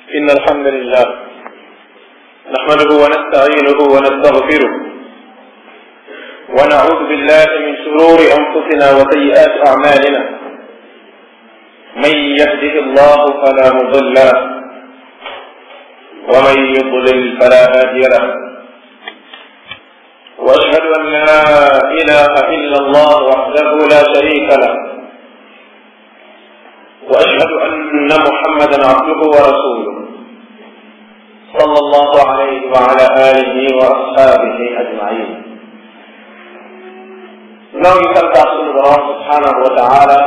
إن الحمد لله نحمده ونستعينه ونستغفره ونعوذ بالله من شرور أنفسنا وسيئات أعمالنا من يهده الله فلا مضل له ومن يضلل فلا هادي له واشهد ان لا اله الا الله وحده لا شريك له واشهد ان محمدا عبده ورسوله صلى الله عليه وعلى اله واصحابه اجمعين noo ngi santaat sunu borom subhanahu wa taala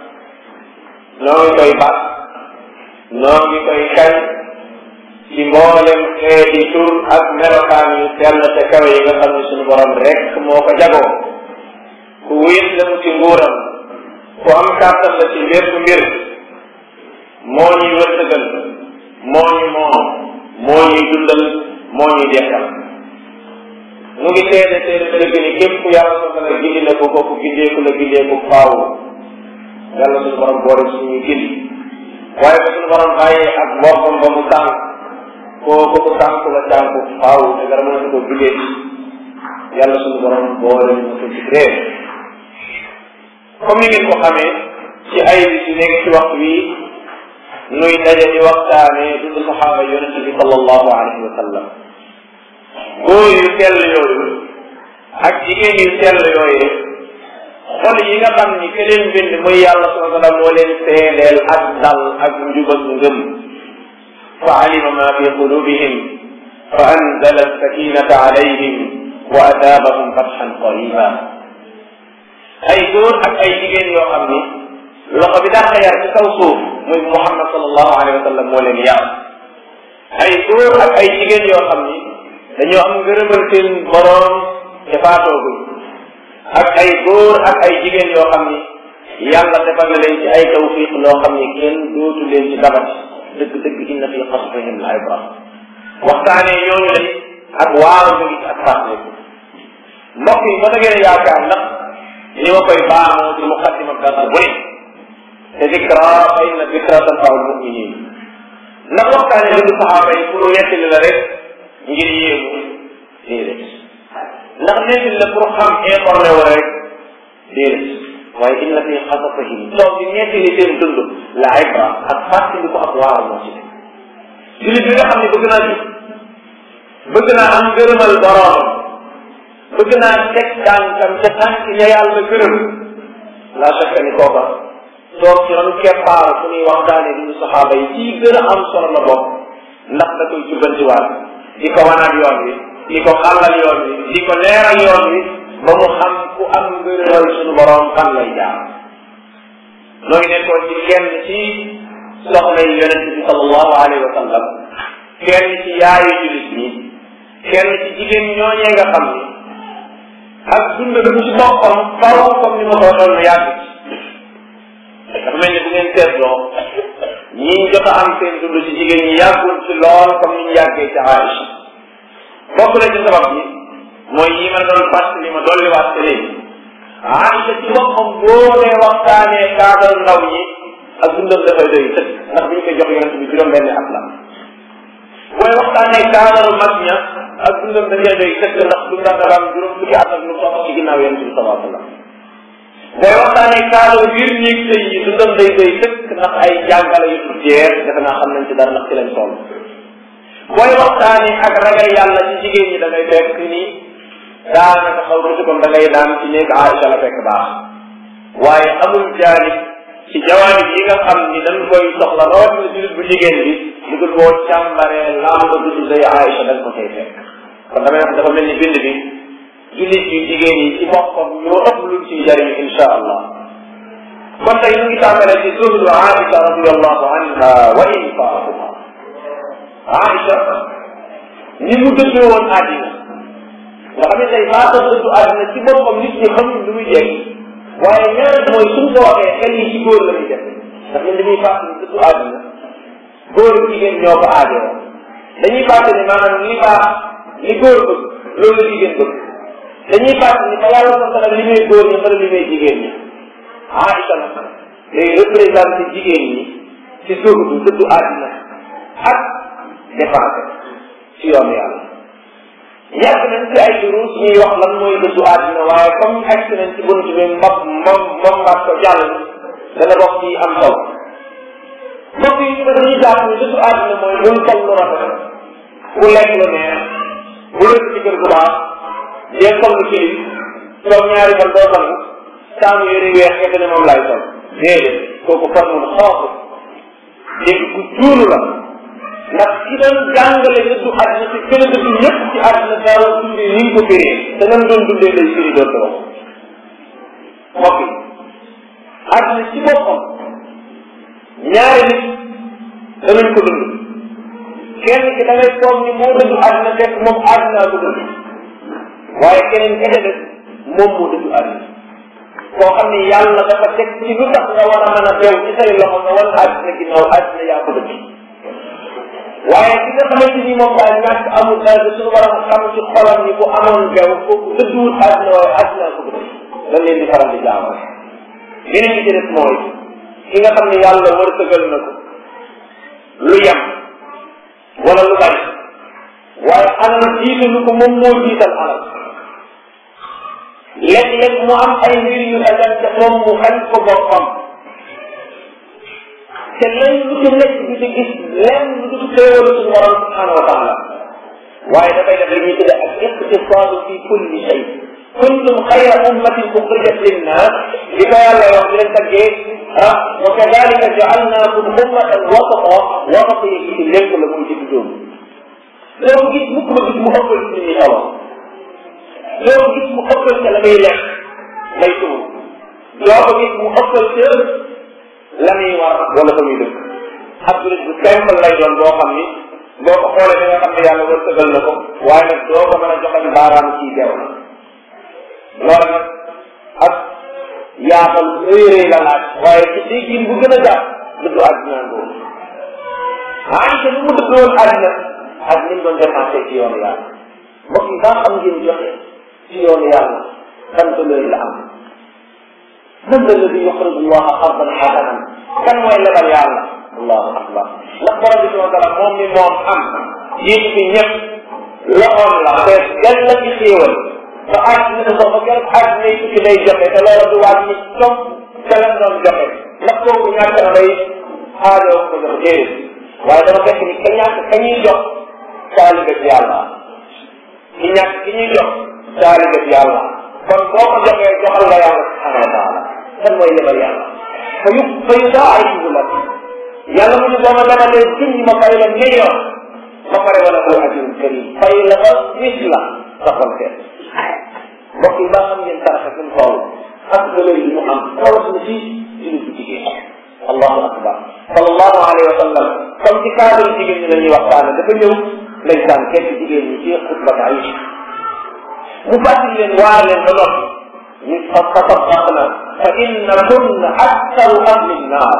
noo ngi koy bàkk noo ngi koy kañ ci mboolem xeeti tur ak melokaan yu sell te kawe yi nga xam ne sunu borom rek moo ko jagoo ku wéet la mu ci nguuram ku am kàttan la ci mbir mbir moo ñuy wërsëgal moo ñu moom moo ñuy dundal moo ñuy dekkal mu ngi seede seede dëgg ni képp ku yàlla soxla la gindi na ko kooku gindeeku la gindeeku faaw yàlla sunu borom boole suñuy gindi waaye ba sunu borom bàyyee ak mbokkam ba mu tànk kooku ku tànk la tànku faaw te dara mënatu ko jugee yàlla sunu borom boole ñu ko ci réer comme ni ngeen ko xamee ci ay bis yu nekk ci waxtu wi nuy daje di waxtaane dund saxaaba yonente bi sallallahu alayhi wa sallam góor yu sell yooyu ak jigéen yu sell yooyu xol yi nga xam ni ke leen bind muy yàlla subhanahu wa taala moo leen seedeel ak dal ak njub ak ngëm fa alima ma fi qulubihim fa anzala sakinata alayhim wa ataabahum fatxan qariba ay góor ak ay jigéen yoo xam ni loxo bi daa yar ci kaw suuf muy Muhammad sallallahu alayhi wa sallam moo leen yar ay góor ak ay jigéen yoo xam ni dañoo am ngërëmal seen boroom te faatooguñ ak ay góor ak ay jigéen yoo xam ni yàlla defal na leen ci ay tawfiq loo xam ni kenn dootu leen ci dabat dëgg-dëgg inna fi qasrihim la ibra waxtaanee ñooñu lay ak waaru ñu ngi ci ak fàttali mbokk yi ba da ngeen yaakaar ndax ni ma koy baamoo ci muqaddima dara bu ne te dikra fa inna dikra tanfa'u al-mu'minin ndax waxtaanee dundu saxaaba yi pour nettali la rek ngir yéemu déedéet ndax nettali la pour xam informé wu rek déedéet waaye inna fi xasasihim toog di nettali seen dund la ibra ak fàttali ko ak waaral moo ci nekk jullit bi nga xam ne bëgg naa ci bëgg naa am gërëmal borom bëgg naa teg tànkam ca tànk ña yàlla gërëm la chaque ni kooka toog ci ron keppaaru fu ñuy waxtaane dundu saxaaba yi ci gën a am solo la bokk ndax da koy jubbantiwaat di ko wanaat yoon wi di ko xàllal yoon wi di ko leeral yoon wi ba mu xam ku am ngërëmal suñu borom fan lay jaar noo ngi nekkoon ci kenn ci soxna yi yonente bi sallallahu alayhi wa sallam kenn ci yaayu julit ñi kenn ci jigéen ñooñee nga xam ni ak dund bi ci boppam faw comme ni ma ko waxoon na yàgg ci dafa mel ni bu ngeen seetloo ñi jot a am seen dund ci jigéen ñi yàggul ci lool comme ni ñu yàggee ci Aïcha bokk na ci sabab bi mooy yi ma doon fàttali ma dolliwaat ci léegi Aïcha ci boppam boo dee waxtaanee kaadal ndaw ñi ak dundam dafay doy tëkk ndax bi ñu koy jox yonent bi juróom benn at la booy waxtaanee kaadaru mag ña ak dundam dafay doy tëkk ndax dundam dafa am juróom fukki at ak lu topp ci ginnaaw yonent bi sallallahu alayhi wa sallam booy waxtaanee kaadaru biir néeg sëy yi dundam day doy tëkk ndax ay jàngale yu jeex defe naa xam nañ ci dara ndax ci lañ toll booy waxtaanee ak ragal yàlla ci jigéen ñi da ngay fekk ni daanaka xaw ma comme da ngay daan ci néeg Aïcha la fekk baax waaye amul jaanib ci jawaanib yi nga xam ni dañ koy soxla rawatina jullit bu jigéen bi lu dul boo càmbaree làmb du day Aïcha dañ ko koy fekk kon damay wax dafa mel ni bind bi jullit yu jigéen yi ci boppam ñoo ëpp lu ci jariñu insha allah kon tey ñu ngi tàmbalee ci zuhdu Aïcha radiallahu anha wa infaaquha Aïcha ni mu dëddoo woon àddina nga xam ne tey faata dëddu àddina ci boppam nit ñi xamuñ lu muy jekk waaye ñaar mooy suñ ko waxee xel yi ci góor la ñuy def ndax ñun dañuy fàttali ni dëddu àddina góor ak jigéen ñoo ko aajoo dañuy fàttali ni maanaam li baax li góor bëgg loolu la jigéen bëgg dañuy fàttali ni fa yàlla ko saxal li muy góor ñi fala li muy jigéen ñi Aïcha nag day représenté jigéen ñi ci suuf du dëddu àddina ak dépensé ci yoonu yàlla yàgg nañ ci ay duruus ñuy wax lan mooy dëddu àddina waaye comme agsi nañ ci bunt bi mbab moom moom mbaat ko jàll dana bokk ci am solo mbokk yi ba dañuy jàpp ne dëddu àddina mooy bul sol lu rafet bu lekk lu neex bu lëkk ci kër gu baax dee sol lu kilim toog ñaari fan doo sangu saamu yëre weex nga ne moom laay sol déedéet kooku farmul xoofu dégg ku juunu la ndax ki doon jàngale dëddu àddina ci gën a dëddu ñëpp ci àddina daaw dundee ni nga ko firee te nam doon dundee lay firi doon ko wax mbokk yi àddina ci boppam ñaari nit danañ ko dund kenn ki da ngay foog ni moo dëddu àddina fekk moom àddinaa ko dund waaye keneen ka ca des moom moo dëddu àddina koo xam ni yàlla dafa teg ci lu tax nga war a mën a beew ci say loxo nga wan àddina ginnaaw àddina yaa ko dëdd waaye ki nga xamante ni moom daal ñàkk amul dara suñu waram xam ci xolam ni bu amoon beew kooku dëdduwul àddina waaye àddina ko dëdd dañ leen di faral di jaamal yeneen bi ci des mooy ki nga xam ne yàlla wërsëgal na ko lu yem wala lu bari waaye alal jiitalu ko moom moo jiital alal léeg-léeg mu am ay mbir yu dagan te moom mu xañ ko boppam te lenn lu ci nekk di ci gis lenn lu ci xéewalu suñu borom subhanahu wa taala waaye dafay def li ñuy tudde ak iqtisaadu fi kulli shay kuntum xayra ummatin uxrijat linnas li ko yàlla wax di leen taggee ah wa kadalika jaalnaakum ummatan wasata wasata yi ci lépp la muy ci dóom loolu gis mukk ma gis mu ëppal ci nit ñi solo doo gis mu ëppal ca la muy lekk lay tuur doo ko gis mu ëppal ca la muy war wala fa muy dëkk ab julit bu simple lay doon boo xam ni boo ko xoolee da nga xam ne yàlla wërsëgal na ko waaye nag doo ko mën a joxañ baaraam ci dew na loolu nag ak yaatal rëy rëy la laaj waaye ci déggin bu gën a jàpp dëddu àddina ngoo Aïcha ni mu dëddu woon àddina ak ni mu doon dépensé ci yoonu yàlla mbokk yi daa xam ngeen joxe ci yoonu yàlla kan valeur la am man la alladi yuxridu llaha qardan xasanan kan mooy lebal yàlla allahu akbar ndax borom bi subhanahu wa taala moom mi moom am yéen fi ñëpp loxoon la fees gën la ci xéewal ba àgg na sax ba keroog àgg na ci lay joxe te loolu du waat ni comme te lan doon joxe ndax kooku ñàkk na lay aajoo ko jox déedéet waaye dama fekk ni ka ñàkk ka ñuy jox taalibe ci yàlla ki ñàkk ki ñuy jox taalibe ci yàlla kon boo ko joxee joxal nga yàlla subhanahu wa taala kan mooy lebal yàlla fa yu fa yu daa ay la yàlla mu ne boo ma lebalee junni ma fay la million ba pare wala ko ajrun karim fay la ba bis la sa xol seet mbokk yi baa xam ngeen saraxa fi mu toll ak valeur yi mu am xoolal na fii jullit bu jigéen allahu akbar sallallahu alayhi wa sallam comme ci cadre jigéen ñi la ñuy waxtaane dafa ñëw ndeysaan kenn jigéen ñi ci xutbat Aïcha mu fàttali leen waar leen ba noppi ñu fa tasaddaqna fa inna kunna aktaru ahli nnaar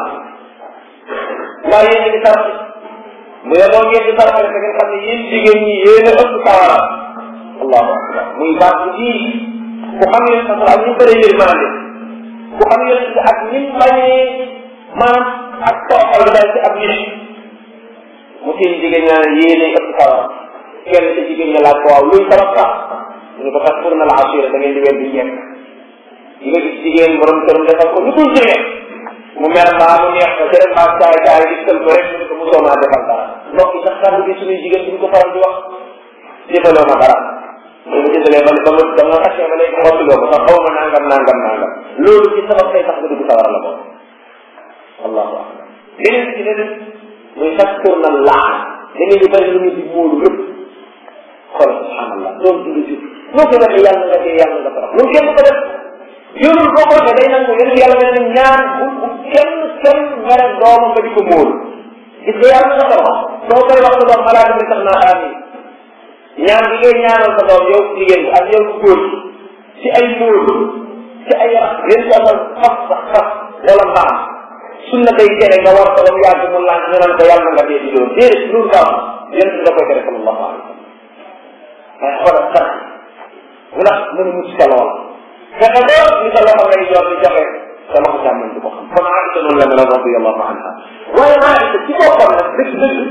waaye yéen a ngi sarax mu ne boo ngeen di sarax da ngeen xam ne yéen jigéen ñi yéen a ëpp sawara allahu akbar muy baat bu ji ku xam yéen sa ak ñu bëree yërmande ku xam yéen ak ni mu bañee maanaam ak tooxal daal ci ab nit mu seen jigéen ñaa ne yéen a ëpp sawara kenn ci jigéen ña laaj ko waaw luy sabab sax ñu ne ko tax pour na la assuré da ngeen di weddi ñekk yi nga gis jigéen borom këram defal ko lu dul jigéen mu mer mbaa mu neex ko jërë mbaa caay caay dikkal ko rek ñu ko mosoo maa defal dara mbokk yi sax kàddu gi suñuy jigéen duñ ko faral di wax defaloo ma dara mu mu jëndalee ba ba ma ba ma takkee ba léegi xottuloo ko sax xaw ma nangam nangam nangam loolu ci sabab tay tax nga dugg sawar la bokk allahu akbar beneen ci leneen muy sax pour na laan da ngeen di bëri lu ñu di móolu lépp xoolal subhanallah doon dund ci noo ko waxee yàlla nga dee yàlla nga torox loolu kenn ko def yoonul boo ko waxee day nangu yéen yàlla nga ne ñaan bu bu kenn kenn mere doomam ba di ko móolu gis nga yàlla nga torox soo koy wax sa doom malaaka bi sax naa amin ñaan bi ngay ñaanal sa doom yow jigéen bi ak yow góor bi ci ay móolu ci ay yax yéen ko amal fas sax fas wala mbaam sunna day tere nga war ko ba mu yàgg mu laan ñu naan ko yàlla nga dee di doon déedéet loolu baax yéen da koy tere sallallahu alayhi wa sallam waaye xoolal sax ndax mën a mucc sa lool fexe ba ni sa loxo ngay jox di joxe sa loxo càmmoñ di ko xam kon Aïcha noonu la mel radiyallahu anha waaye Aïcha ci boppam nag dëgg dëgg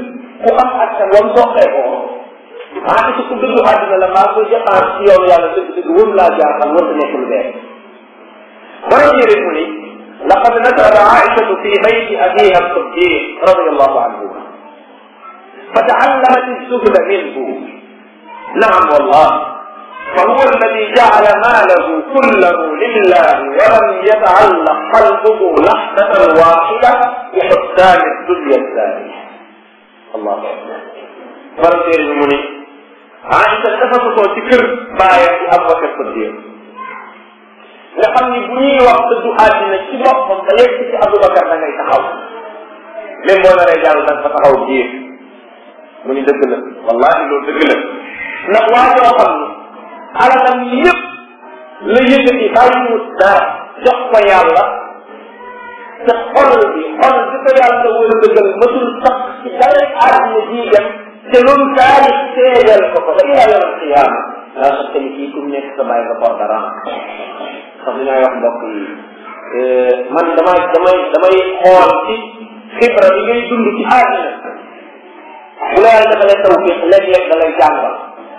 ku am askan wam soxee ko maa ngi ku dëgg àddina la maa koy dépense ci yoonu yàlla dëgg dëgg wër laa jaaxal wër nekk lu bees borom yëre mu ni laqad nasara aishatu fi bayti abiha siddiq radiallahu anhu فتعلمت الزهد منه نعم والله فهو الذي جعل ماله كله لله ولم يتعلق قلبه لحظة واحدة بحسان الدنيا الثانية الله أكبر فرد المني عائشة تفضل ذكر باية أبو بكر الصديق nga xam ni bu ñuy wax dëddu àddina ci boppam da yegg ci Aboubacar da ngay taxaw même boo naree jàll da nga fa taxaw jiir mu ni dëgg la wallahi loolu dëgg la ndax waa joo xam ni alalam yëpp la yëkkati bàyyiwu dara jox ko yàlla te xol bi xol bi ko yàlla war a dëggal matul sax ci dara àddina jii dem te loolu taarix seedal ko ko ba ila yawm alqiyaama daa sax tamit kii kum nekk sa bàyyi nga por dara sax li may wax mbokk yi man damay damay damay xool ci xibra bi ngay dund ci àddina bu la yàlla dafa lay taw fii léeg-léeg da lay jàngal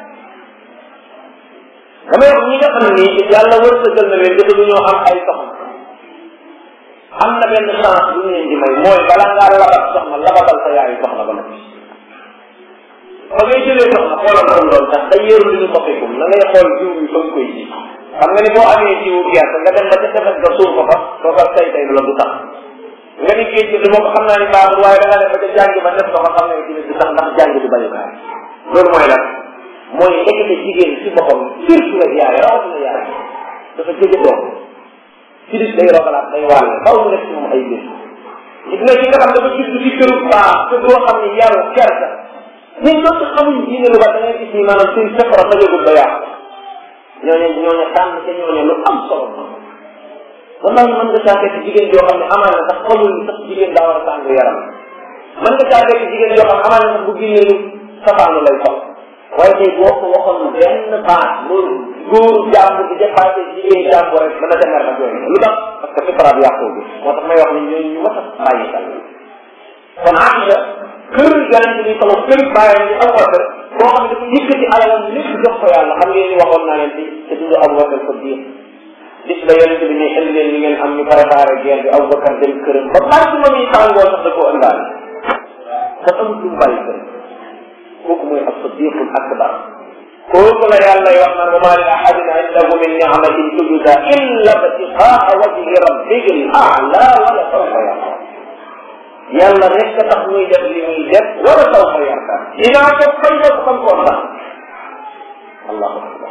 damay wax ñi nga xam ni yàlla wërsëgal na leen dafa ñoo am ay soxna am na benn chance bu ñu leen di may mooy bala ngaa labat soxna labatal sa yaayu soxna ba noppi ba ngay jëlee soxna xoolal ko doon tax day yëru li ñu soppikum na ngay xool jiw bi fa nga koy ji xam nga ni boo amee jiwu gerte nga dem ba ca tefes ga suul ko fa soo ko tay tay la du tax nga ni géej gi moom xam naa ni baaxul waaye da nga dem ba ca jàng ba def ko fa xam ne dina du tax ndax jàng du bañukaay loolu mooy lan mooy nekkite jigéen ci boppam surtout nag yaay rawatina yaay dafa jege doom ci dis day rogalaat day wàll faw mu def ci moom ay mbir gis nga ki nga xam dafa judd ci këru baax te doo xam ne yaru kersa ñun ñoo ci xamuñ diine lu ba da ngay gis ni maanaam seen safara tajagul ba yàqu ñooñu ñooñu tànn te ñooñu lu am solo wallahi mën nga caa fekk jigéen joo xam ne amaan na sax xamul ni sax jigéen daa war a tàng yaram mën nga caa fekk jigéen joo xam ne amaan na sax bu génnee lu safaanu lay sol waaye tey boo ko waxoon benn baat loolu góor jàmb di dépassé jigéen jàmb rek dana demer nag yooyu lu tax parce que fitra bi yàqoo bi moo tax may wax ni ñooñu ñu mat a bàyyi xel kon Aïcha kër yonente bi sama kër bàyyam bi Abubakar boo xam ne dafa yëkkati alalam lépp jox ko yàlla xam ngeen ni waxoon naa leen ci te dundu Abubakar ko biir gis la yonente bi ne indi leen li ngeen am ñu préparé guerre bi Abubakar dem këram ba maximum yi tàngoo sax da koo ëndaale kon amul lu mu bàyyi këram kooku mooy as-siddiqul akbar kooku la yàlla wax naan wa maa li ahadin indahu min ni'matin tujza illa ibtigaa wajhi rabbihi al-a'la wala sawfa yarda yàlla rek a tax muy def li muy def wala sawfa yarda dinaa ko fay ko xam ko sax allahu akbar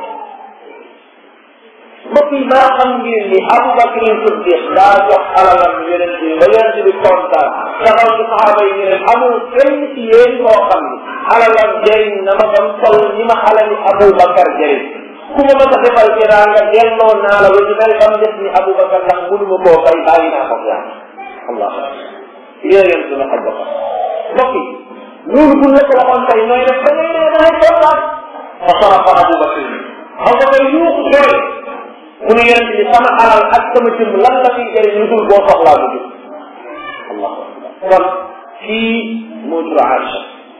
mbokk yi maa xam ngeen ni Abubakar Siddiq daa jox alalam yonent bi ba yonent bi kontaan taxaw ci saxaaba yi ñu ne amul kenn ci yéen koo xam ni alalam jëriñ na ma bam sol ni ma alali Abubakar jëriñ ku ma ma ko defal ci raa nga delloo naa la ba ñu mel bam def ni Abubakar ndax mënuma koo fay bàyyi naa ko yaa allah yéen leen dina Abubakar mbokk yi loolu bu la ko waxoon tey nooy def da ngay ne da ngay kontaan fa sarafa Abubakar Abubakar yuuxu jooy mu ne yonent bi sama alal ak sama jëm lan la fiy jëriñ lu dul boo soxlaa bu jëm allahu akbar kon kii moo jur Aïcha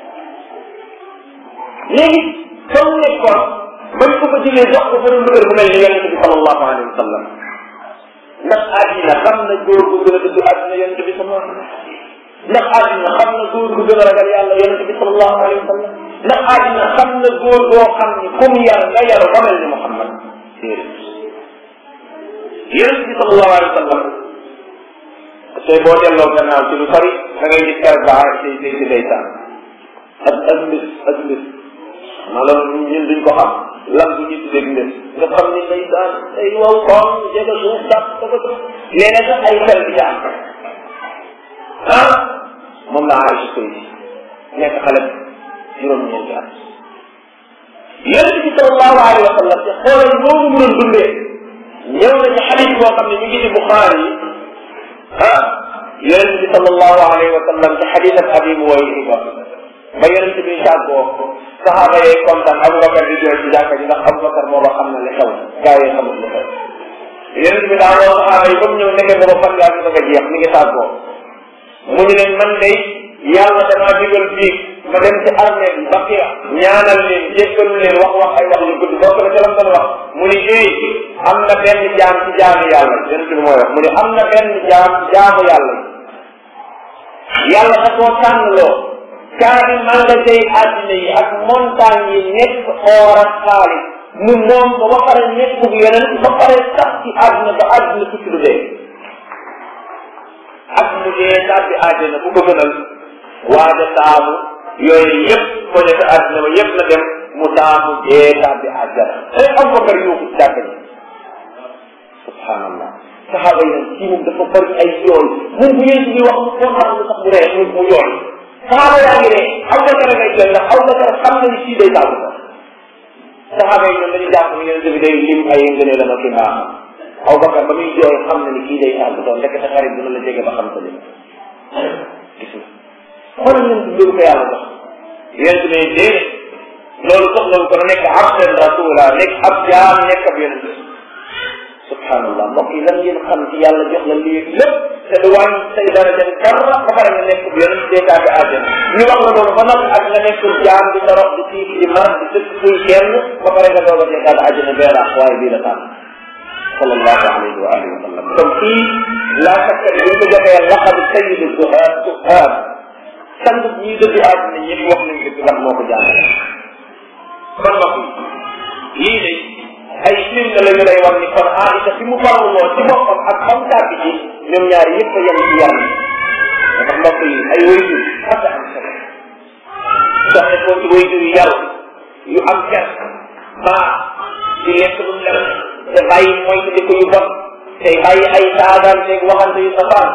léegi comme nekkoon bañ ko ko jëlee jox ko borom kër bu mel ni yonent bi sallallahu alayhi wa sallam ndax àddina xam na góor gu gën a dëgg àddina yonent bi sallallahu alayhi wa sallam ndax àddina xam na góor gu gën a ragal yàlla yonent bi sallallahu alayhi wa sallam ndax àddina xam na góor goo xam ni comme yar nga yaru ba mel ni Muhammad déedéet yonent bi sallallahu alayhi wa sallam tey boo delloo gannaaw ci lu sori da ngay gis keroog ba say say si ndeysaan ak ak mbir ak mbir maanaam ñun duñ ko xam lan bu ñu tuddee mbir nga xam ni ndeysaan day wow koom jege suuf dàq dafa ko léeg sax ay xel di am ah moom la Aïcha koy nekk xale juróom-ñeenti at yonent bi sallallahu alayhi wa sallam te xoolal loolu mu doon dundee ñëw na ci xadis boo xam ne ñu ngi ci Buxaari yi ah yonent bi sallallahu alayhi wa sallam ci xadis ak Abi Muwayhiba ba yonent bi tàggoo saxaaba yee kontaan Aboubacar di jooy ci jàkka ji ndax Aboubacar moo xam na li xew gaa yi xamul lu xew yonent bi daa woo saxaaba yi ba mu ñëw nekkee booba fan yaa ngi bëgg a jeex mi ngi tàggoo mu ñu leen man day yàlla damaa digal bii ma dem ci armée bi baqiya ñaanal leen jéggalu leen wax wax ay wax yu gudd bokk na ca lam doon wax mu ni eh am na benn jaam ci jaamu yàlla yonent bi mooy wax mu ni am na benn jaam ci jaamu yàlla yàlla da koo tànnloo kaari magasin yi àddina yi ak montagne yi nekk or ak xaalis mu moom ko ba pare nekk bu yeneen ba pare sax ci àddina ba àddina tukki lu dee ak mu dee tàbbi àddina bu ko gënal waaja taamu yooyu yëpp ko ne sa àddina ba yëpp na dem mu taamu dee tàbbi àddina ay Abubakar yóbbu ci jàkk ji subhanallah saxaaba yi nag kii moom dafa bëri ay yoon mun bu yéen bi wax mu kontaan lu sax mu ree mu mu yoon saxaaba yaa ngi ree Abubakar ngay jël ndax Abubakar xam na ni kii day tàggu ko saxaaba yi ñoom dañuy jàpp ni yonente bi day lim ay ngënee la ma ki mbaaxam Abubakar ba muy jooy xam na ni kii day tàggu doon ndekk sa xarit dina la jege ba xam sa lim gis nga xoolal leen loolu ko yàlla jox yonente ne déedéet loolu soxlawu ko na nekk abdan rasula nekk ab jaam nekk ab yonente subhanallah mbokk yi lan ngeen xam ci yàlla jox la lii lépp te du wàññi say daraja dara ba pare nga nekk yonent deekaa bi àjjana ñu wax la loolu ba nag ak nga nekk jaam di torox di tiit di mar di dëkk kuy kenn ba pare nga doog a deekaa bi àjjana bee laax waaye bii la tànn sallallahu alayhi wa alihi wa sallam kon kii laa sakka ni buñ ko joxee laqab sayyidu duhaat duhaat sang ñi dëddu àddina ñëpp wax nañ dëgg ndax moo ko jàngale kon mbokk yi lii de ay firnde la ñu lay wax ni kon Aïcha fi mu farlu woon ci boppam ak xam tàbbi ci ñoom ñaar yëpp a yem ci yar yi dafa mbokk yi ay wayjur ak am solo doxe ko ci wayjur yu yar yu am ker baa di lekk lu mu lem te bàyyi mooy te ko yu bon te bàyyi ay saagaan te waxante yu safaan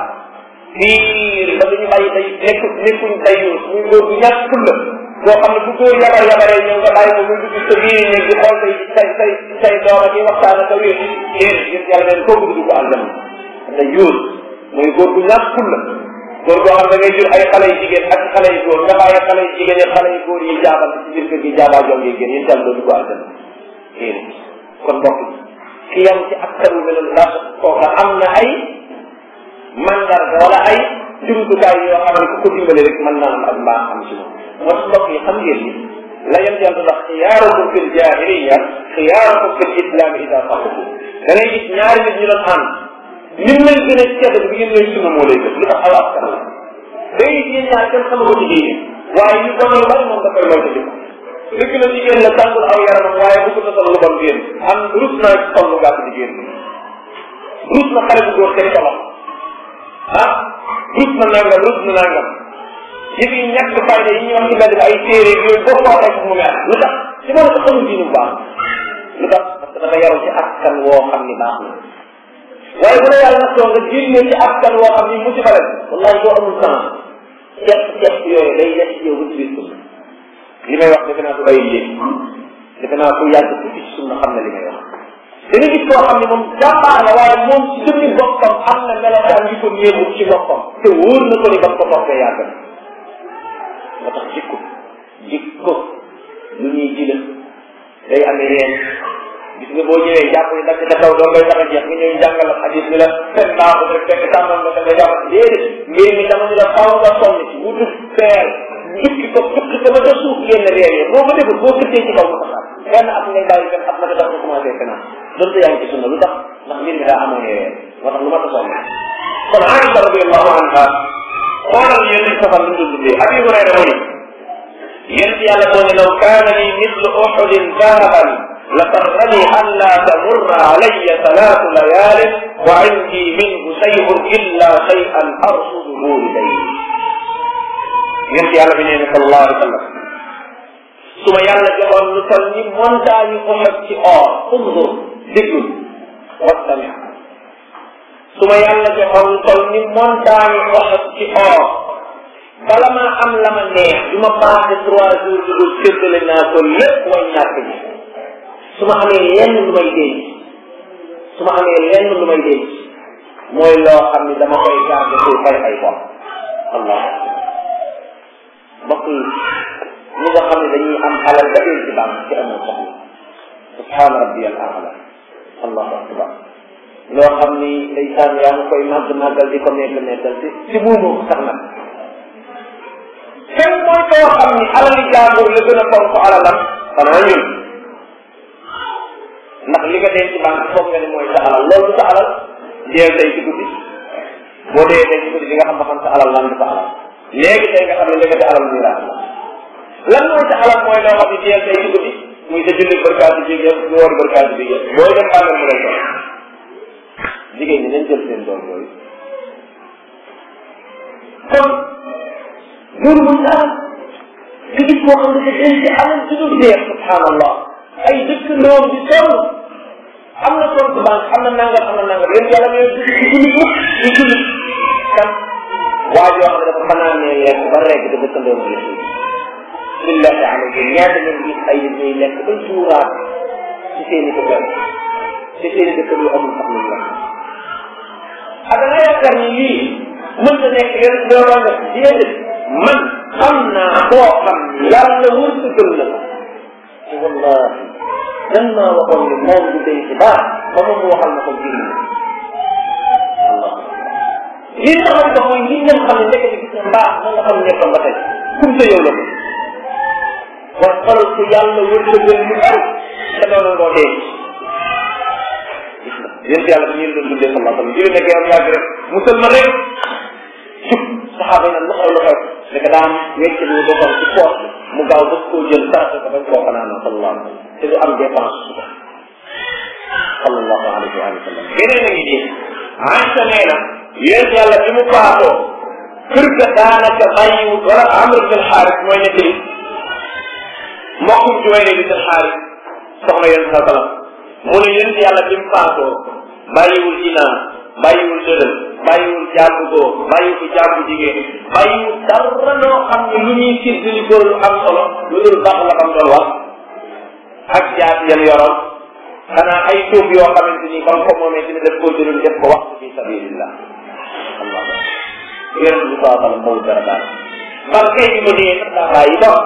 biir ba duñu bàyyi day nekk nekkuñ dayu muy góor bu ñàkk fulla boo xam ne bu góor yabar yabaree ñëw nga bàyyi ko muy dugg sa biir néeg di xool say say say say doom ak waxtaan ak wér yéen yéen yàlla neen kooku dugg ko àljana da yuus muy góor bu ñàkk fulla góor boo xam da ngay jur ay xale yu jigéen ak xale yu góor nga bàyyi xale yu jigéen ak xale yu góor yi jaabal ci biir kër gi jaabaa jom yi génn yéen tam doo dugg àljana yéen kon mbokk ki yam ci askan wi mel ndax kooka am na ay mandarga wala ay jumtukaay yoo xam ne ku ko dimbale rek mën naa am ak mbaax am ci moom moo tax mbokk yi xam ngeen ni la yem yàlla ndax xiyaarukum fil jahiliya xiyaarukum fil islam ida faquhu da ngay gis ñaari nit ñu doon ànd lim lay gën a cedd bi ngeen lay sunna moo lay gën lu tax aw askan la day gis yéen ñaar kenn xama ko ci diine waaye yu bon yu bari moom da koy moytu di dëgg la jigéen la tàngul aw yaramam waaye bu ko na sol lu bon génn am rus naa ci sol lu gàtt di génn rus na xale bu góor kenn ko wax ah rus na nangam rus na nangam yëf yi ñàkk fayda yi ñuy wax ci mbedd bi ay téere yooyu boo ko waxee mu mel lu tax ci moo ko xamul diinu baax lu tax parce que dafa yaru ci askan woo xam ni baax na waaye bu la yàlla nag nga génne ci askan woo xam ni musiba la wallahi boo amul sens ceeb ceeb yooyu day des ci yow ba ci biir sunna li may wax defe naa ko bàyyi léegi defe naa ko yàgg tuuti ci sunna xam na li may wax da nga gis koo xam ne moom jàmbaar la waaye moom ci jëmmi boppam am na melokaan yu ko néewul ci boppam te wóor na ko ni ba ko toppee yàgg na moo tax jikko jikko lu ñuy ji la day amee reen gis nga boo ñëwee jàpp ni dakk ca kaw doo ngay tax a jeex nga ñëw jàngal ak xadis bi la fekk baaxul rek fekk tàmmal nga nga jàpp déedéet mbir mi dama ñu la xaw nga sonn ci wutu feer jukki ko jukki ko ba ca suuf génn reer yi boo ko deful boo këttee ci kaw nga taxaat benn at ngay bàyyi benn at ma tax nga commencé fenaan donte yaa ngi ci sunna lu tax ndax mbir mi daa amoon reer moo tax lu ma ta sonn kon Aïcha radiallahu anha xoolal yéen a safar lu dul dundee Abi Hurayra mu ni yéen yàlla moo ne law kaana li mislu uxudin dahaban la sarrani an la tamurra alayya salaatu layaalin wa indi minhu shay'un illa shay'an arsuduhu liday yéen yàlla bi nee ne sallallahu alayhi wa sallam su ma yàlla joxoon lu toll ni montagne Uhud ci or undur déggul wastami su ma yàlla joxoon lu toll ni montagne Uhud ci or bala maa am la ma neex du ma passé trois jours du dul séddale naa ko lépp way ñàkk ji su ma amee lenn lu may denc su ma amee lenn lu may denc mooy loo xam ni dama koy garde pour fay ay bor allah mbokk yi ñi nga xam ne dañuy am alal ba dee ci banque ci amul soxla subhaana rabbi al aala allahu akbar loo xam ni ndeysaan yaa ngi koy màgg màggal di ko nekk nekkal ci ci buumu sax nag kan mooy koo xam ni alali jaambur la gën a fonk alalam xanaa ñun ndax li nga denc banque foog nga ni mooy sa alal loolu sa alal deel tey ci guddi boo dee tey ci guddi di nga xam ba xam sa alal lan du sa alal léegi tey nga xam ne ndekete alal muy raat la lan mooy sa alal mooy loo xam ne deel tey ci guddi muy sa julli barkaati bi yëpp ñu war barkaati bi yëpp booy dem bàmmeel mu lay jox jigéen ñi nañ jël seen doom yooyu kon loolu muy sa alal nga gis koo xam ne dafa denc alal du dul jeex subhanallah ay dëkkandoom di sonn am na compte banque am na nangam am na nangam yéen yàlla ñooy du julli mukk du julli kan waa joo xam ne dafa fanaan ne lekk ba rekk da dëkkandoom di suuf billahi alayhi ñaata ngeen gis ay nit ñuy lekk ba suuraat ci seen i dëkkal ci seen i dëkkal yu amul sax lu lekk ak da nga yaakaar ni lii mën na nekk yéen doo nga déedéet man xam naa koo xam ni yàlla wërsëgal na ko te wallahi dan maa waxoon ni moom du day ci baax ba moom mu waxal na ko jëriñ allah li nga xam ko mooy li ngeen xam ne ndekete gis nga mbaax na nga xam nekkam ba tey kum sa yow la ko wax xoolal ko yàlla wërsëgal ñu bari te doon ngoo dee yéen yàlla bi ñu doon dundee sama sama jëlee nekk yow yàgg rek musal ma rek jub saxaaba yi nag lu xew lu xew da ka daan wecc bu doxal ci poos mu gaaw ba koo jël sarate ko bañ koo fanaan sallallahu alayhi wa sallam te du am dépense suba sallallahu alayhi wa sallam yeneen a ngi nii Aïcha nee na yéen yàlla bi mu faatoo kër ga daanaka bàyyiwut wala Amr bin Xaaris mooy nekk li mbokkum Juwayne bi bin Xaaris soxna yéen sa salam mu ne yéen yàlla bi mu faatoo bàyyiwul inaan bàyyiwul dëdal bàyyiwul jàmbu góor bàyyiwul jàmbu jigéen bàyyiwul dara loo xam ne lu ñuy séddali góor lu am solo lu dul baax la xam doon wax ak jaat yan yoroon xanaa ay tuub yoo xamante ni comme comme moomee dina def koo jëlul def ko wax fi sabilillah allah yonent bi saa sallam bawul dara daal bal kay bi ma dee sax daa bàyyi bor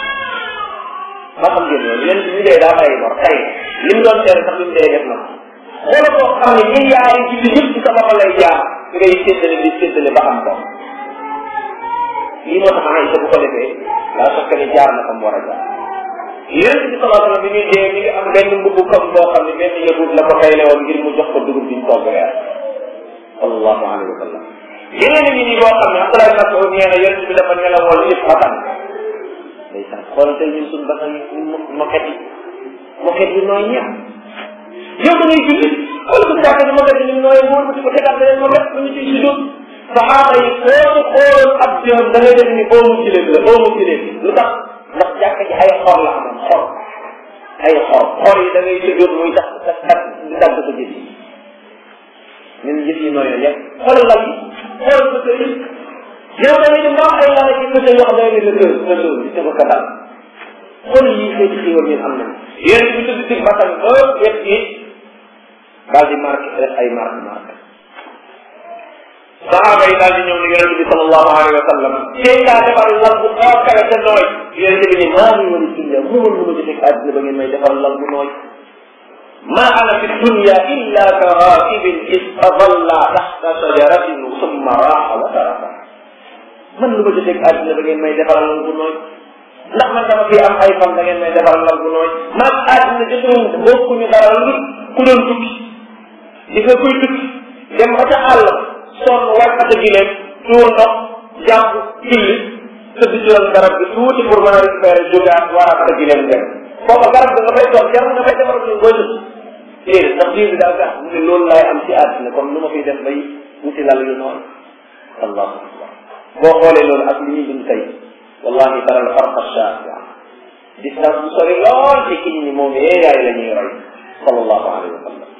ma xam ngeen loolu yonent bi dee daa bàyyi bor tey li mu doon tere sax li mu dee def na wala koo xam ne milliards yi ci yëpp ci sa loxo lay jaar ngay séddale di séddale ba am ko lii moo tax Aïcha bu ko defee daa fekk ne jaar na fa mu war a jaar yonent bi sallallahu alayhi wa sallam bi muy dee mi ngi am benn mbubu kam boo xam ne benn yahud la ko tayle woon ngir mu jox ko dugub bi ñu togg reer sallallahu alayhi wa sallam yeneen nit ñi boo xam ne Abdullah ibn Mas'ud nee na yonent bi dafa nelawoon yëpp xatan ndeysaan xoolal tey ñun suñu basan yi moket yi moket yi nooy ñeex yow da ngay julli xool ko jàkk ni moket yi nooy wóor ko di ko tegaat beneen moket lu ñu ciy si dóor saxaaba yi foo xooloon ab jëm da ngay def ni boo mu ci la boo mu ci lu tax ndax jàkk ji ay xor la amoon xor ay xor xor yi da ngay sëjoon muy tax tax tax di dagg sa jëf yi ñun jëf yi nooy yëpp xoolal lal yi xoolal sa kër yi yow da ngay dem ba am ay lal ci kër yoo xam da ngay sa kër sa kër di ko ko dal xool yi xeeti xiiwal ñun am nañ yéen bi tëdd ci basan ba wet gi daal di marqué def ay marque marque saxaaba yi daal di ñëw ni yonente bi sallallahu alayhi wa sallam tey daa defar lal bu xaw kawe te nooy yonente bi ni maa ngi wala dunya mënul lu ma jotee àddina ba ngeen may defar lal bu nooy ma ana fi dunya illa ka raakibin istadalla taxta shajaratin summa raaxa wa taraka man lu ma jotee àddina ba ngeen may defaral lal bu nooy ndax man dama fi am ay fan da ngeen may defaral lal bu nooy maag àddina jotuñu bokkuñu dara lu ku doon tukki di nga koy tukki dem ba ca àll sonn war ata gileem tuur ndox jàpp julli tëdd ci woon garab gi tuuti pour mën a récupérer jógaat war a ata gileem dem foofa garab bi nga fay toog jar nga fay defar suñ booy tëdd déedéet ndax diir bi daa gàtt mu ne loolu laay am ci àddina comme lu ma fiy def bay wuti lal yu noonu allahu akbar boo xoolee loolu ak li ñuy dund tey wallahi tara al farqa shaasia distance bu sori lool ci kiñ ñi moom yee yaay la ñuy roy sallallahu alayhi wa sallam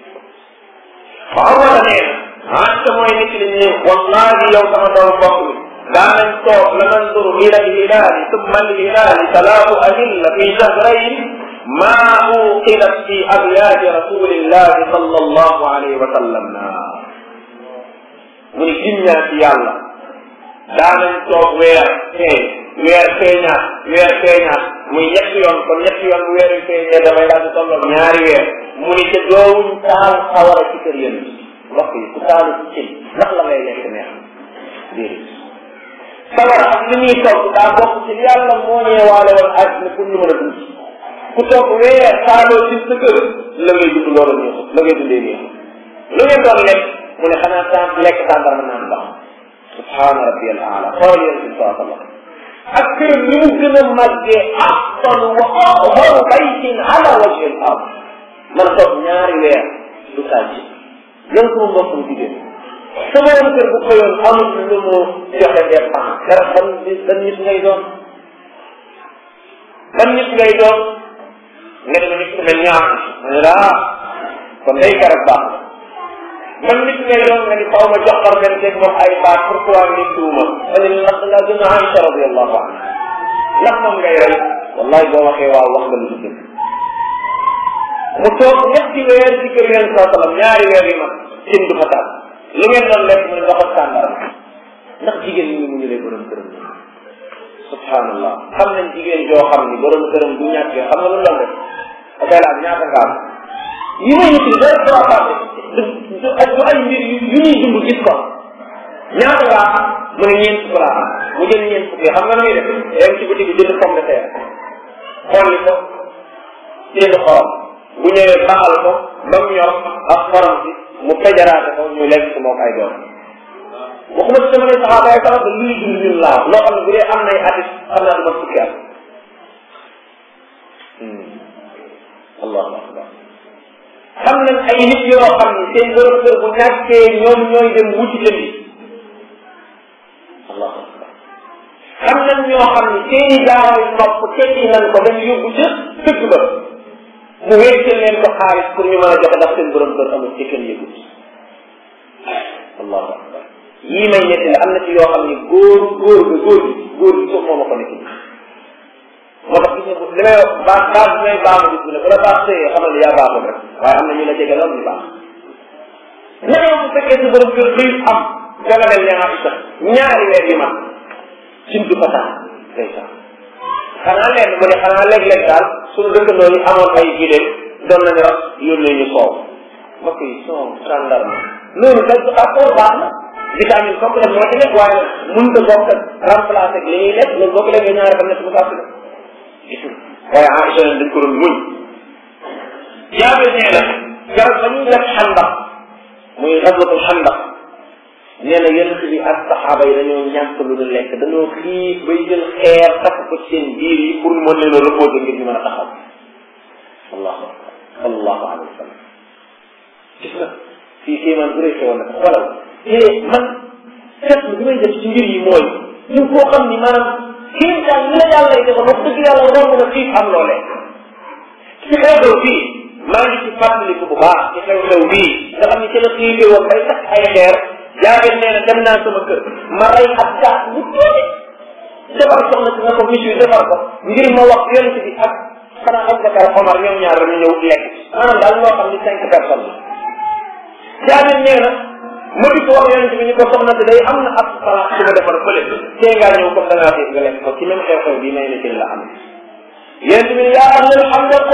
Urwata nee na Aïcha mooy nit ñi ne wallahi yow sama doom mbokk mi daa nañ toog la nanduru ila alhilaali summa alhilaali salaatu ahilla fi shahrayn ma uqilat fi abyaati rasulillahi sallallahu alayhi wa sallam naa mu ni ginnaa ci yàlla daa nañ toog weer feeñ weer feeñaat weer feeñaat muy ñetti yoon kon ñetti yoon bu weer wi feeñee damay daal di tolloog ñaari weer mu ni te doowuñ taal xawara ci kër yéen mbokk yi ku taalu ci cin ndax la ngay lekk neex déedéet sawar ak li ñuy togg daa bokk ci li yàlla moo ñeewaale woon àddina pour ñu mën a dund ku toog weer xaaloo ci sa kër la ngay dund loolu neexut la ngay dundee neexut lu ngeen doon lekk mu ne xanaa sant lekk tàndarma naan baax subhaana rabbi al aala xool yéen si saa sallam ak kër ni mu gën a màggee afdal wa ahwaru baytin ala wajhi al ard man a toog ñaari weer du sàcc lan sama mbokkum jigéen sama woon kër bu xëyoon amul lu mu joxe dépense dara ban ban nit ngay doon ban nit ngay doon nga dem nit ku mel ñaar ma ne la kon day garab baax man nit ngay doon nga ni xaw ma joxar leen teg moom ay baat pourquoi ngeen tuuma ma ne ndax da ngaa gën a Aïcha radiallahu anha ndax moom ngay rey wallahi boo waxee waaw wax nga lu ci dëgg mu toog ñetti weer ci kër yéen saa salaam ñaari weer yi mag sin du fa taal lu ngeen doon lekk mu ne ndox ak sàndara ndax jigéen ñi mu ñu lay borom këram subhanallah xam nañ jigéen joo xam ni borom këram du ñàkkee xam nga lu doon def akay laaj ñaata nga am yi may nit dara dara passé du du ay mbir yu ñuy dund gis ko ñaata nga am mu ne ñeent fukk laa am mu jël ñeent fukk yi xam nga na muy def dem ci boutique bi jënd pomme de terre xolli ko jënd xorom bu ñëwee baaxal ko ba mu ñor ak xorom si mu fejaraate ko ñu lekk ko moo ay doom waxuma ci sama ne saxaaba ay saxaaba lii dund ñun laa loo xam ne bu dee am nay atis xam naa du ma fukki at allahu akbar xam nañ ay nit yoo xam ne seen borom kër bu ñàkkee ñoom ñooy dem wuti jëndi allahu akbar xam nañ ñoo xam ne seeni jaaroy nopp tekki nañ ko dañ yóbbu ca dëgg ba mu wéccel leen ko xaalis pour ñu mën a joxe ndax seen borom kër amul ci kenn yëgut allahu akbar yii may nekk la am na ci yoo xam ne góor góor ga góor gi góor gi suuf moo ma ko nekk moo tax gis nga li may wax baax baax bi may baax bis bi ne bu la baax sëyee xamal ne yaa baaxul rek waaye am na ñu la jege lool ñu baax naka bu fekkee sa borom kër xiif am danga mel ne Aïcha ñaari weer yu mag simtu fataa day sax xanaa leen mu ne xanaa léeg-léeg daal suñu dëkkandoo yi amoon ay gileem doon nañu ras yónnee ñu soow mbokk yi soow sàndarma loolu dañ ko d'accord baax na vitamine complet moo ci nekk waaye mënut a bokk remplacé ak li ñuy lekk loolu boo ko lekkee ñaari fan nekk mu saa gis waaye Aïcha dañ ko doon muñ jaabe nee na garab ba ñuy def xandax muy xaswatul xandax nee na yonent bi ak saxaaba yi dañoo ñàkk lu ñu lekk dañoo xiif bay jël xeer takk ko ci seen biir yi pour mën leen a reposé ngir ñu mën a taxaw allahu akbar sallallahu alayhi wa sallam gis nga fii kéemaan bu rëy xewoon na ko xoolal te man seetlu bi may def ci mbir yi mooy ñu koo xam ni maanaam kéem daal li la yàlla lay defal wax dëgg yàlla romb na xiif am loo lekk ci xew-xew bii maa ngi ci fàttaliku bu baax ci xew-xew bii nga xam ni ci la xiifee woon bay sax ay xeer jaageen nee na dem naa sama kër ma rey ak gaas bu tuuti defar soxna si nga ko monsieur defar ko ngir ma wax yonent bi ak xanaa Abubakar Omar ñoom ñaar dañu ñëw lekk maanaam daal loo xam ni cinq personnes la jaageen nee na ma di ko wax yonent bi ni ko soxna si day am na ab xalaat su ma defar fële tey ngaa ñëw comme da ngaa xiif nga lekk ko ci même xew-xew bii may ne ci la am yonent bi yaa ahlal hamda ko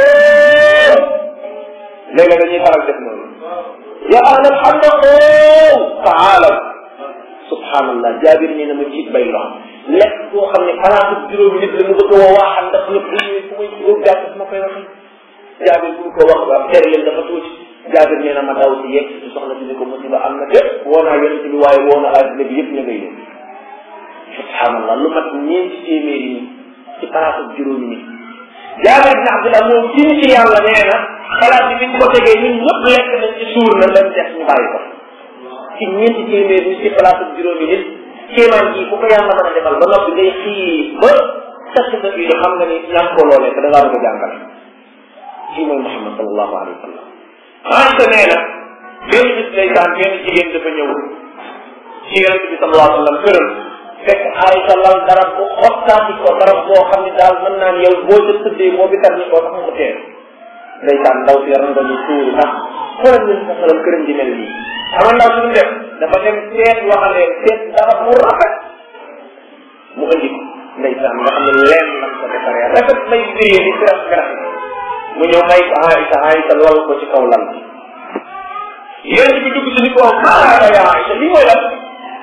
léegi dañuy faral def noonu ya ahlal hamda ko taalaw subhanallah jaabir nee na ma jiit bay lox lekk koo xam ne xalaatu juróomi nit la mu bëgg a woo waaxal ndax ñëpp bu ñëwee fu may góor gàtt fu ma koy waxee jaabir bu ko wax waa tere leen dafa tuuti jaabir nee na ma daw si yegg si soxna si ni ko musiba am na fépp woo naa yonent bi waaye woo na àddina bi yëpp ña ngay yëg subhanallah lu mat ñeenti téeméeri nit ci xalaatu juróomi nit jaabir bin abdullah moom ci ci yàlla nee na xalaat bi biñ ko tegee ñun ñëpp lekk nañ ci suur na dem des ñu bàyyi ko ci ñeenti téeméer ñu ci place juróomi nit kéemaan ji bu ko yàlla mën a defal ba noppi ngay xii ba tas sa biir xam nga ni ñàkk ko loolee te da ngaa bëgg a jàngal kii mooy Muhammad sallallahu alayhi wa sallam Aïcha nee na benn bis lay daan benn jigéen dafa ñëw ci yonent bi sallallahu alayhi wa sallam këram fekk Aïcha lal darab bu xottaati ko darab boo xam ne daal mën naan yow boo ca tëddee moo bi tar ni ko sax mu teel ndeysaan ndaw si yaram dañuy tuuru ndax xoolal ñu sa xalam këram di mel nii ama ndaw si mu def dafa dem seet waxalee seet dara mu rafet mu indi ko ndeysaan nga xam ne leen lam ko defaree rafet may biree di siraf garaf mu ñëw may ko Aïcha Aïcha lool ko ci kaw lal bi yéen bi dugg si ni ko maanaam yaa Aïcha lii mooy lan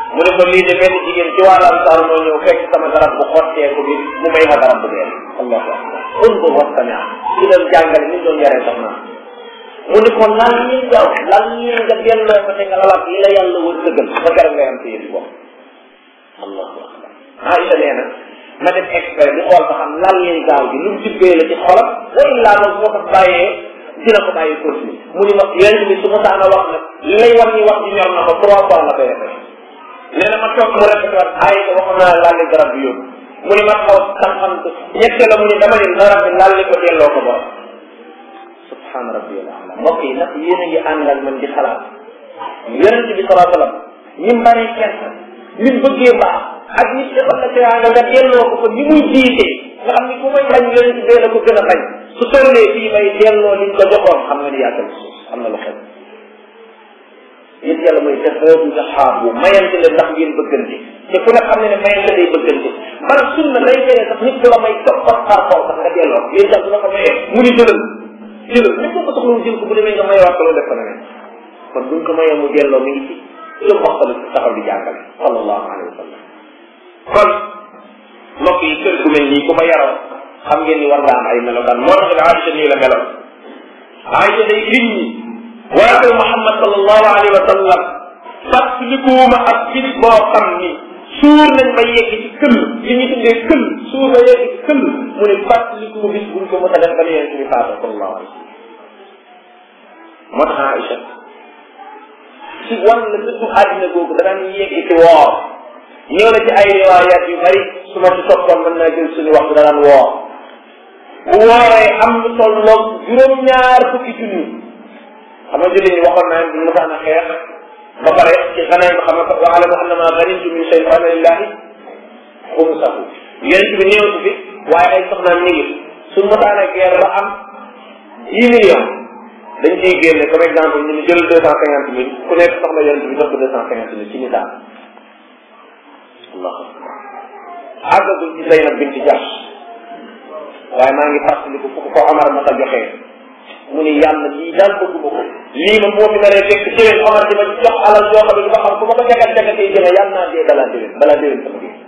mu ne ko lii de benn jigéen ci waa Ansaar moo ñëw fekk sama garab bu xotteeku bi mu may ma garab bu dee allahu akbar undur wastamia ci doon jàngale ni doon yaree soxna mu ne ko lan ñi jaw lan ñi nga delloo ko te nga lalab li la yàlla wër dëggal ba keroog ngay am sa yëfi bopp allahu akbar Aïcha nee na ma def expert di xool ba xam lan ñuy gaaw gi lu mu tibbee la ci xolam wa illaa moom moo ko bàyyee dina ko bàyyi continue mu ni ma yonent bi su ma saana wax nag li lay wax ni wax ji ñor na ko trois fois la koy defee nee na ma toog mu répété waat ay ko waxoon naa laal garab bi yóbbu mu ni ma xaw xam-xam ko ñette la mu ni dama ni garab bi laal ko delloo ko borom subhaana rabbiyal ala mbokk yi nag yéen a ngi ànd ak man di xalaat yonent bi salaa sallam ñi mbaree kersa ñi bëggee baax ak nit defal la teraanga nga delloo ko ko ni muy jiite nga xam ni ku may bañ yonent bee la ko gën a bañ su tollee fii may delloo liñ ko joxoon xam nga ni yàggal am na lu xew yéen yàlla mooy taxawu taxaabu mayante leen ndax ngeen bëggante te ku ne xam ne ne mayante day bëggante man sunna day tere sax nit ku la may topp par par kaw sax nga delloo yéen sax dina ko mayee mu ni jëlal jëlal nit ko soxla jël ko bu demee nga mayewaat ko loolu def ko ne kon buñ ko mayee mu delloo mi ngi ci lu mboqal taxaw di jàngale sallallahu alayhi wa sallam kon mbokk yi kër gu mel nii ku ma yaroo xam ngeen ni war nga am ay melokaan moo tax ne Aïcha nii la meloon Aïcha day nit ñi waa kër Muhammad sallallahu alayhi wa sallam fàttalikuwuma ak bis boo xam ni suur nañ ba yegg ci këll li ñu tuddee këll suur ba yegg ci këll mu ne fàttaliku bis buñ ko mës a def ba yonent bi faatu sallallahu alayhi wa sallam moo tax Aïcha ci wan la dëddu àddina googu danaan yegg ci woor ñëw na ci ay riwaayaat yu bari su ma ci toppoon mën naa jël suñu waxtu danaan woor bu wooree am lu tolloog juróom-ñaar fukki junni xam nga julli ñi waxoon naa ne mosaan a xeex ba pare ci xanaa nga xam ne wa alamu annama ganimtum min shay'in fa anna lillahi xumsahu yonent bi néew fi waaye ay soxnaam ñu ngi su mosaan a guerre ba am dix millions dañ ciy génne comme exemple ñu jël deux cent cinquante mille ku nekk soxla yonent bi jox ko deux cent cinquante mille ci misaal allahu akbar àggagul ci Zeynab binti Jahsh waaye maa ngi fàttaliku fu ko ko Omar ma sa joxee mu ni yàlla lii daal bëgguma ko lii ma moo fi naree fekk déwén Omar di ma jox alal yoo xam ne ba xam fu ma ko jagat jagatee jëme yàlla naa dee balaa déwén balaa déwén sama dee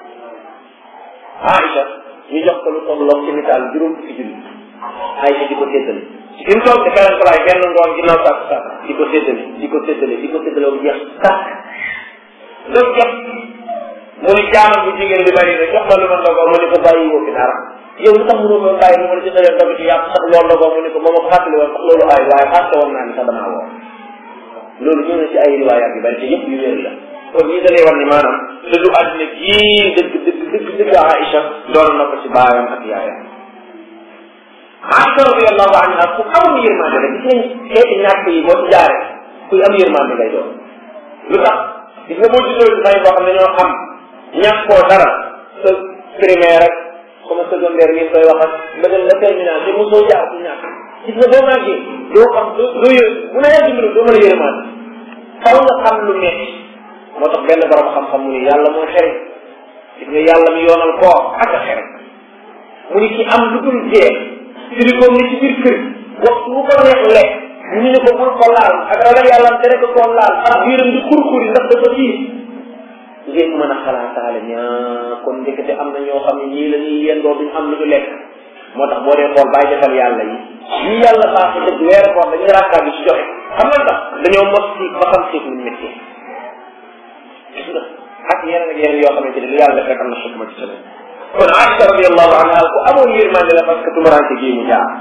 Aïcha ñu jox ko lu tolloog ci misaal juróom fukki junni Aïcha di ko séddale fi mu toog ci beneen palaay benn ngoon ginnaaw sàkk sàkk di ko séddale di ko séddale di ko séddale bu jeex sàkk loolu jot mu ni jaamam bu jigéen bi bari na jox ma lu ma ndogoo mu ni ko bàyyi woo fi dara yow lu tax mënoo ko bàyyi lu ma la ci dalee ndog ci yàpp sax loolu ndogoo mu ni ko moom ma ko fàttali woon sax loolu aay waaye fàtte woon naa ni sax damaa woo loolu ñëw na ci ay riwaayaat yu bari te yëpp yu wér la kon ñii da lay war ni maanaam dëddu àddina gii dëgg dëgg dëgg dëgg Aïcha doon na ko ci baayam ak yaayam Aïcha radiyallahu anha ku amoon yërmande la gis nañ xeeti ñàkk yi boo ci jaaree kuy am yërmande lay doon lu tax gis nga boo juddoo ci famille boo xam ne ñoo am ñàkkoo dara sa primaire rek comme secondaire ngeen koy waxat ba dem la terminal te mosoo jaar ci ñàkk gis nga boo màggee doo xam doo doo yë bu la yàlla dimbalu doo mën a yërmaande xaw nga xam lu metti moo tax benn borom xam-xam mu ni yàlla moo xere gis nga yàlla mi yoonal koo ak a xere mu ni ci am lu dul jeex firi ko ni ci biir kër waxtu bu ko neex lekk ñu ne ko bul ko laal ak ragal yàlla tere ko koo laal ak biiram di kurkuri ndax dafa tiis ngeen mën a xalaataale ñaa kon ndekete am na ñoo xam ne ñii la ñuy yendoo duñ am lu ñu lekk moo tax boo dee xool bàyyi defal yàlla yi ñi yàlla baax dëgg weeru koor dañuy raakaar bi ci joxe xam nga tax dañoo mos siif ba xam siif luñ métti gis nga ak yeneen ak yeneen yoo xamante ne lu yàlla def rek am na xikma ci semaine kon Aïcha radiallahu anha ku amoon yërmande la parce que tumurante gii mu jaar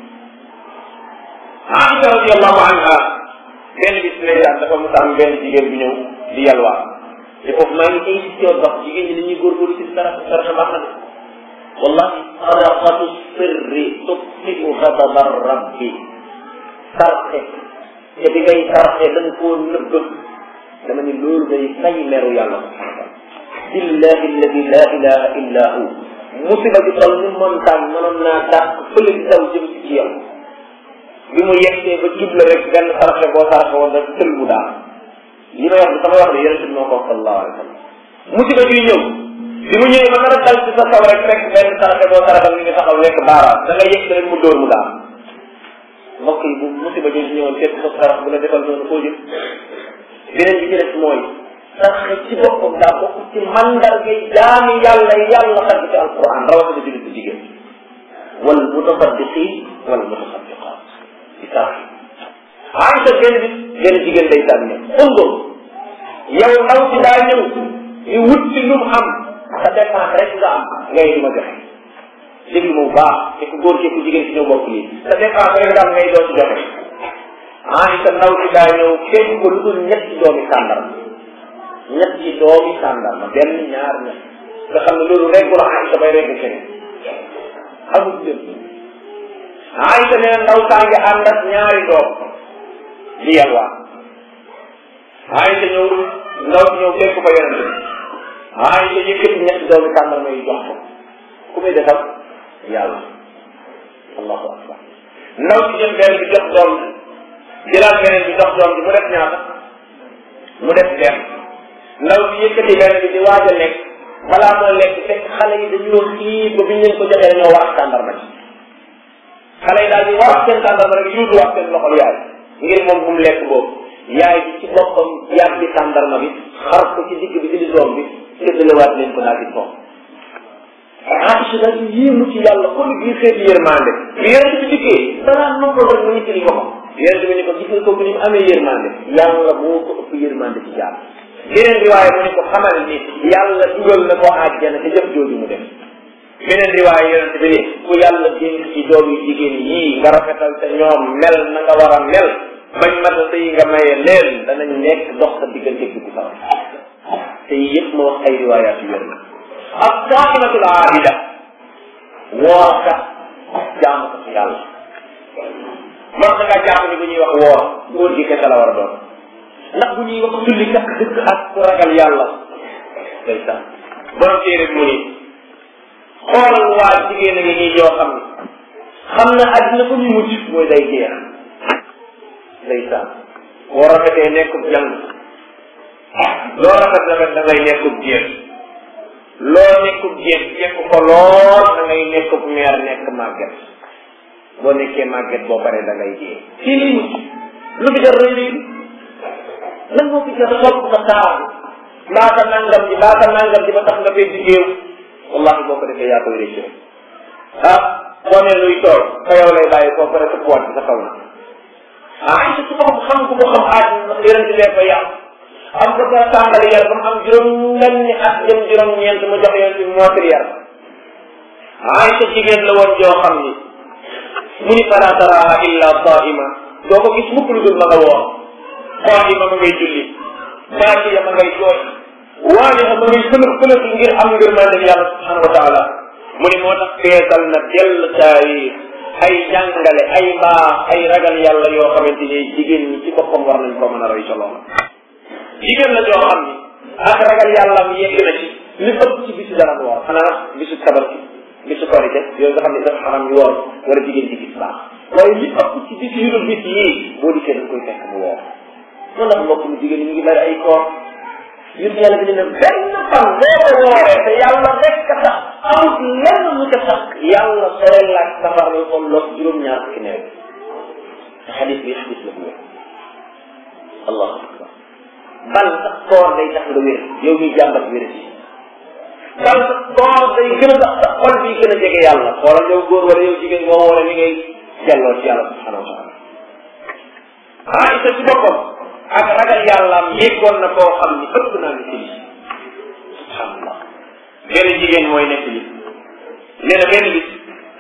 Aïcha radiallahu anha benn bis ndeysaan dafa mos a am benn jigéen bu ñëw di yalwaa te foofu maa ngi insisté woon wax jigéen ñi dañuy góorgóorlu ci sarax sarax baax na de wallahi sadaqatu sirri tutfiu xadaba rabbi sarxe te bi ngay sarxe da nga koo nëbb dama ni loolu day fay meru yàlla subhanahu billahi alladi la ilaha illa hu musiba bi toll ni montagne mënoon naa dàq fële di daw jëm si ci yow bi mu yegsee ba jubla rek benn sarxe boo sarxe woon rek tël mu daal li may wax bi sama wax ne yonente bi moo ko wax sallallahu alayhi wa sallam musiba bi ñëw bi mu ñëwee ba nga dal ci sa kaw rek rek benn sarxe boo sarxal mi ngi taxaw nekk baaraam da nga yegg rek mu dóor mu daal mbokk yi bu musiba jooju ñëwoon fekk sa sarax bu la defal noonu koo jëm beneen bi ci des mooy sax ci boppam daa bokk ci mandarga jaami yàlla yàlla tagg ci alquran rawatina jullit bu jigéen wal mutasaddiqin wal mutasaddiqat di sax ay sa genn bi genn jigéen day sànni undur yow ndaw si daa ñëw di wut si lu mu am sa dépense rek nga am ngay di ma joxe déglu ma bu baax te ku góor ki ku jigéen si ñëw bokk lii sa dépense rek nga am ngay doo si joxe ah sa ndaw si daa ñëw kenn ko lu dul ñetti doomi sàndarma ñetti doomi sàndarma benn ñaar ñett nga xam ne loolu rek la Aïcha bay rek keneen amul lépp Aïcha nee ndaw saa ngi ànd ak ñaari doom di yalwaan Aïcha ñëw ndaw si ñëw fekk ko yonente Aïcha yëkkati ñetti doomi sàndarma yi jox ko ku muy defal yàlla allahu akbar ndaw si jël benn bi jox doom bi jëlaat beneen bi jox doom bi mu def ñaata mu def benn ndaw si yëkkati benn bi di waaj a lekk balaa moo lekk fekk xale yi dañoo xiif ba biñ leen ko joxee dañoo wax tàndarma ci xale yi daal di wax seen tàndarma rek yuutu wax seen loxol yaay ngir moom bu mu lekk boobu yaay bi ci boppam yàgg ci tàndarma bi xar ko ci digg bi ci doom bi séddalewaat leen ko daal di toog Aïcha daal di yéemu ci yàlla kon bii xeeti yërmande bi yonent bi dikkee danaa noppal rek mu ñu tili boppam yonent bi ni ko gis nga kooku ni mu amee yërmande yàlla moo ko ëpp yërmande ci jaam beneen riwaaya mu ne ko xamal ni yàlla dugal na ko àjjana te jëf jooju mu def beneen riwaaya yonent bi ni ku yàlla dénk ci doom yu jigéen yii nga rafetal te ñoom mel na nga war a mel bañ mata sëy nga maye leen danañ nekk dox sa diggante dugg sawa te yëpp ma wax ay riwaayaat yu wér na ak saakimatul aabida woorkat jaamu ko ci yàlla man da ngaa jàpp ni bu ñuy wax woor góor gi kese la war a doon ndax bu ñuy wax julli kat dëgg ak ku ragal yàlla day sax borom téere bi mu ni xoolal waa jigéen a ngi nii yoo xam ne xam na àddina fu ñu mujj mooy day jeex day sax boo rafetee nekkub jàng loo rafet rafet da ngay nekkub jéem loo nekkub jéem jekk ko lool da ngay nekkub meer nekk màgget boo nekkee màgget boo paree da ngay jee fii lii mujj lu fi jar rëy rëy lan moo fi jar sopp sa taar mbaa sa nangam ji mbaa sa nangam ji ba tax nga fay jigéew wallahi boo ko defee yaa koy rëcc ah boo nee luy tool fa yow lay bàyyi koo pare sa poids sa kaw na ah ay su ko xam ko ko xam aaj yonente bee ko yàq am ko sa tàmbali yar ba mu am juróom benni at jëm juróom ñeent mu jox yonente bi mootri yar ay sa jigéen la woon joo xam ni mu ni fala taraha illa saima doo ko gis mukk lu dul ma nga woor qaima ma ngay julli baakiya ma ngay jooy waaliha ma ngay fëlëf fëlëf ngir am ngir maa dem yàlla subhanahu wa taala mu ni moo tax feesal na dell taarix ay jàngale ay mbaax ay ragal yàlla yoo xamante ni jigéen ñi ci boppam war nañ ko mën a roy ca loola jigéen la joo xam ni ak ragal yàlla am yegg na ci li ëpp ci bisu dara woor xanaa bisu tabarki bisu korite yooyu nga xam ne dafa xaram ñu woor wala jigéen ci gis baax waaye li ëpp ci bis yu dul bis yii boo dikkee dañ koy fekk mu woor noonu la mbokk mu jigéen ñi ngi bari ay koor yëpp yàlla bi ne benn fan boo ko wooree te yàlla rek a tax amut lenn lu ko tax yàlla sore laaj safar la ko los juróom-ñaar fukki nawet te xadis bi xadis la bu wér allahu akbar bal sax koor day tax nga wér yow miy jàmbat wér ci bal sax koor day gën a tax sa xol bi gën a jege yàlla xoolal yow góor wala yow jigéen boo wooree ni ngay jàlloo ci yàlla subhanahu wa taala ah isa ci boppam ak ragal yàllaam yeggoon na koo xam ni ëpp naa ni ci li subhanallah benn jigéen mooy nekk li nee na benn bis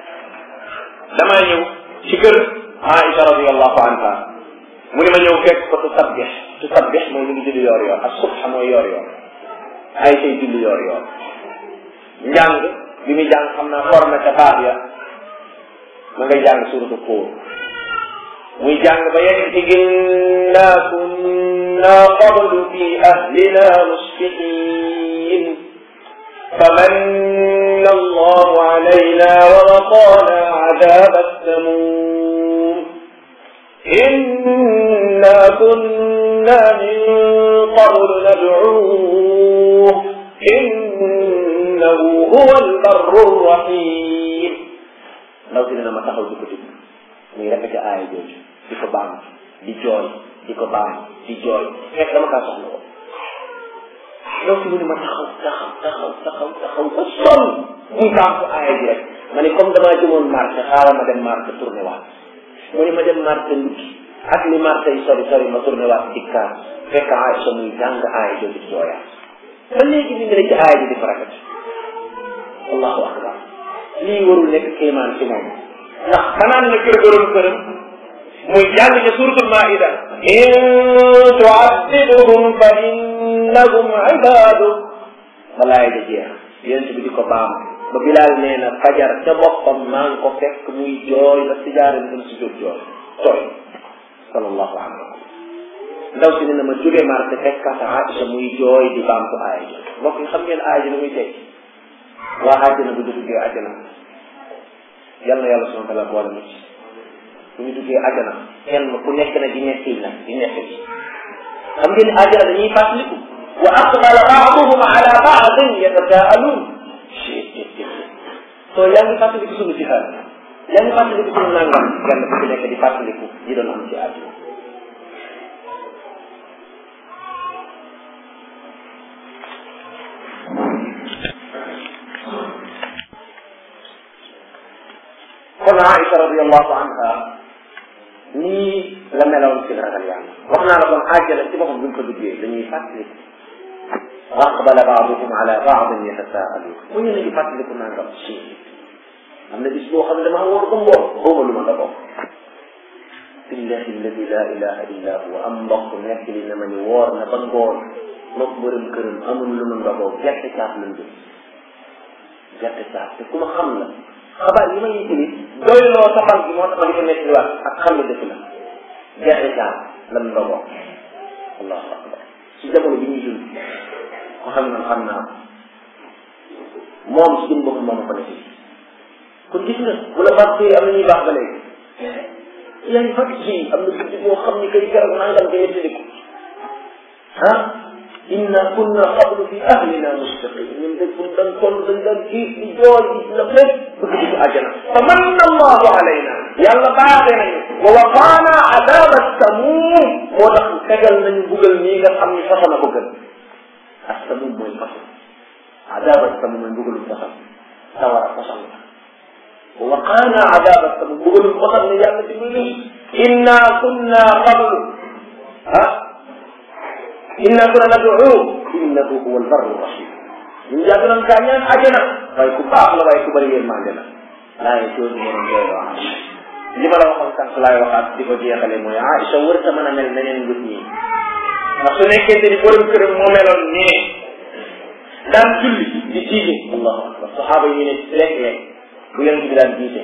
damaa ñëw ci kër Aïcha radiallahu anha mu ne ma ñëw fekk ko tu sabbix tu sabbix mooy ñu ngi julli yoor yoor ak subha mooy yoor yoor ay say julli yoor yoor njàng bi muy jàng xam naa forme ca baat ya ma ngay jàng suratu Tuur muy jàng ba yegg ci inna kunna qablu fi ahlina mushfiqin famanna allahu alayna wa waqana adaba السموم إنا كنا من قبل ندعوه إنه هو البر الرحيم لو كنا ما تخوض كتب muy répété aaya jooju di ko baam di jooy di ko baam di jooy fekk dama kaa soxla ko donc mu ne ma taxaw taxaw taxaw taxaw taxaw ba sonn muy baax ko aaya ji rek ma ne comme damaa jëmoon marché xaaral ma dem marché tourné waat mu ne ma dem marché ndukki ak li marché yi sori sori ma tourné waat dikkaat fekk Aïcha muy jàng aaya jooju di jooyaat ba léegi ñu ngi ne ci aaya ji di farakat allahu akbar lii warul nekk kéemaan ci moom ndax fanaan na kër borom këram muy jàng ca suratul maida in tuaddibuhum fa innahum ibadu balaay da jeex yéen bi di ko baam ba bilaal nee na fajar ca boppam maa ngi ko fekk muy jooy ba si jaare bi si jóg jooy tooy sallallahu alayhi wa sallam ndaw si ne na ma jóge marché fekkaat Aïcha muy jooy di baam ko aaya ji mbokk yi xam ngeen aaya ji lu muy teg waa àjjana bu ñu duggee àjjana yal na yàlla subhanahu wa taala boole mu ci bu ñu duggee àjjana kenn ku nekk na di nekk na di nekk ci xam ngeen àjjana dañuy fàttaliku wa aqbala baaduhum ala baadin yatasaaluun soo yaa ngi fàttaliku suñu jihaad yaa ngi fàttaliku suñu nangam kenn ku ci nekk di fàttaliku yi doon am ci àdduna kon Aïcha radiallahu anha nii la meloon ci ragal yàlla wax naa la kon àjjana ci boppam buñ ko duggee dañuy fàttaliku aqbala baaduhum ala baadin yatasaaluun mu ñu ngi fàttaliku nangam si am na bis boo xam ne dama wóor ba mboor xawma lu ma la bokk billahi alladi la ilaha illa huwa am mbokk nekk li na ma ni woor na ba ngoon mook borom këram amul lu mu ndogoo gerte caaf lañ jëm gerte caaf te ku ma xam la xabaar yi ma yitili doyloo safal gi moo tax ma di ko nekk waat ak xam ne dëkk la gerte caaf lan ndogoo allahu akbar si jamono bi ñuy dund ko xam na xam naa moom si jëm boppam moom ko nekk kon gis nga bu la baax am na ñuy baax ba léegi yaa ngi fàttali si am na guddi boo xam ni kay keroog nangam nga yëttaliku ah inna kunna qablu fi ahlina mustaqim ñun de buñ daan toll dañ daan giif di jooy di la lépp bëgg di ko àjjana fa manna allahu alayna yàlla baaxee nañu wa waqaana adaba samum moo tax tegal nañu bugal nii nga xam ni façon na ko gën ak samum mooy façon adaba samum mooy bugalum façon sawara façon la wa waqaana adaba samum bugalum façon ne yàlla ci lu inna kunna qablu ah inna kunna nad'u innahu huwa albarru rahim ñun yàgg nañ kaa ñaan àjjana waaye ku baax la waaye ku bëri yërmande la laaye jooju moo doon jooy wax li ma la waxoon sànq laay waxaat di ko jeexale mooy Aïcha wër ta mën a mel neneen ngut ñi ndax su nekkente ni borom këram moo meloon nii daan julli di jiite allahu akbar saxaaba yi ñu ne léeg-léeg bu yonent bi daan jiite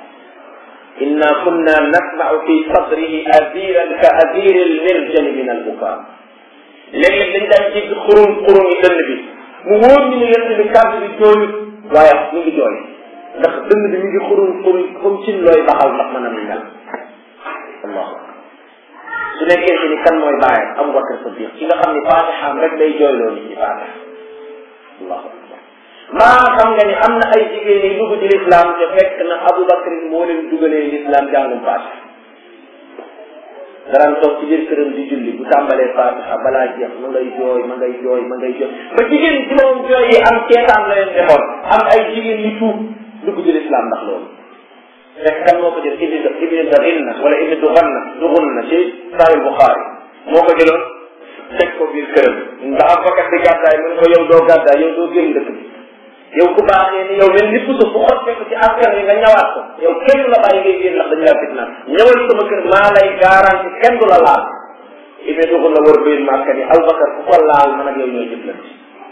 inna kunna nasma'u fi sadrihi aziran ka aziri almirjani min albukaa léeg-léeg dañ daan jégg xurum xurum yi dënn bi mu wóor ñu ne yonent bi kàddu bi jooyut waaye mu ngi jooy ndax dënn bi mi ngi xurum xurum comme cin looy baxal ndax mën a muy mel allahu su nekkee ci ni kan mooy bàyyam Abu Bakar Siddiq ci nga xam ni faatixaam rek day jooyloo nit ñi faatix allahu akbar maa xam nga ni am na ay jigéen yi dugg ci lislaam te fekk na Abu Bakar moo leen dugalee lislaam jàngum faatix daraan toog ci biir këram di julli bu tàmbalee faatixa balaa jeex ma ngay jooy ma ngay jooy ma ngay jooy ba jigéen ci moom jooy yi am ceetaan la leen defoon am ay jigéen yu tuub dugg ci lislaam ndax loolu fekk kan moo ko jël ibni ibni darinna wala ibni duganna dugunna ci sahih Buxaari moo ko jëloon teg ko biir këram ndax am fakat di gàddaay mu ne ko yow doo gàddaay yow doo génn dëkk bi yow ku baaxee ni yow mel ni puso bu xottee ko ci askan wi nga ñawaat ko yow kenn la bàyyi ngay génn ndax dañu laa fitnaan ñëwal sama kër maa lay garanti kenn du la laal ibni dugunna war biir màkka ni Abubakar ku ko laal man ak yow ñooy jëflante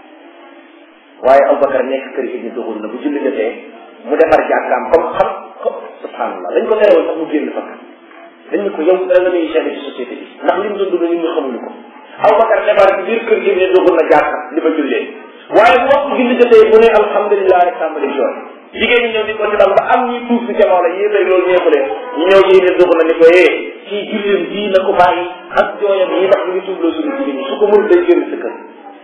waaye Abubakar nekk kër ibni dugunna bu julli jotee mu defar jàkkaam comme xam subhanallah dañ ko tere woon sax mu génn fakk dañ ne ko yow da nga nuy géré ci société bi ndax li mu doon dund nit ñi xamuñu ko Abubakar defar ci biir kër gi ne dugul na jàkka li ma jullee waaye bu waxtu julli jotee bu ne alhamdulilah rek tàmbali jooy jigéen ñi ñëw di ko ci dal ba am ñuy tuuf si jamono la yéen rek loolu neexu leen ñu ñëw ci ne dugg na ni ko yee kii julleem bii na ko bàyyi ak jooyam yi ndax ñu ngi tuubloo suñu jigéen ñi su ko mënul day génn sa kër